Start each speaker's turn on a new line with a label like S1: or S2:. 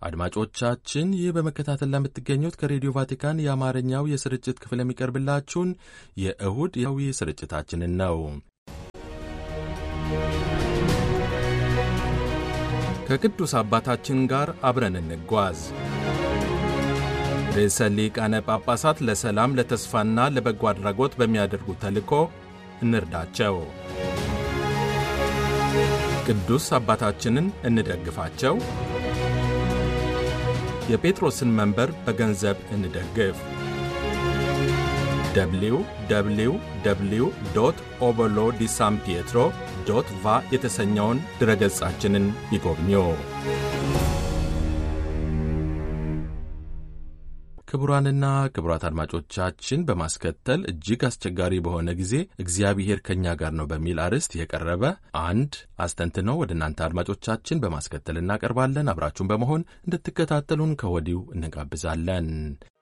S1: አድማጮቻችን ይህ በመከታተል ለምትገኙት ከሬዲዮ ቫቲካን የአማርኛው የስርጭት ክፍል የሚቀርብላችሁን የእሁድ ያዊ ስርጭታችንን ነው። ከቅዱስ አባታችን ጋር አብረን እንጓዝ። ርዕሰ ሊቃነ ጳጳሳት ለሰላም ለተስፋና ለበጎ አድራጎት በሚያደርጉት ተልእኮ እንርዳቸው። ቅዱስ አባታችንን እንደግፋቸው። የጴጥሮስን መንበር በገንዘብ እንደግፍ። ደብሊው ደብሊው ደብሊው ዶት ኦበሎ ዲ ሳን ፒየትሮ ዶት ቫ የተሰኘውን ድረገጻችንን ይጎብኙ። ክቡራንና ክቡራት አድማጮቻችን በማስከተል እጅግ አስቸጋሪ በሆነ ጊዜ እግዚአብሔር ከእኛ ጋር ነው በሚል አርዕስት የቀረበ አንድ አስተንትኖ ወደ እናንተ አድማጮቻችን በማስከተል እናቀርባለን። አብራችሁን በመሆን እንድትከታተሉን ከወዲሁ እንጋብዛለን።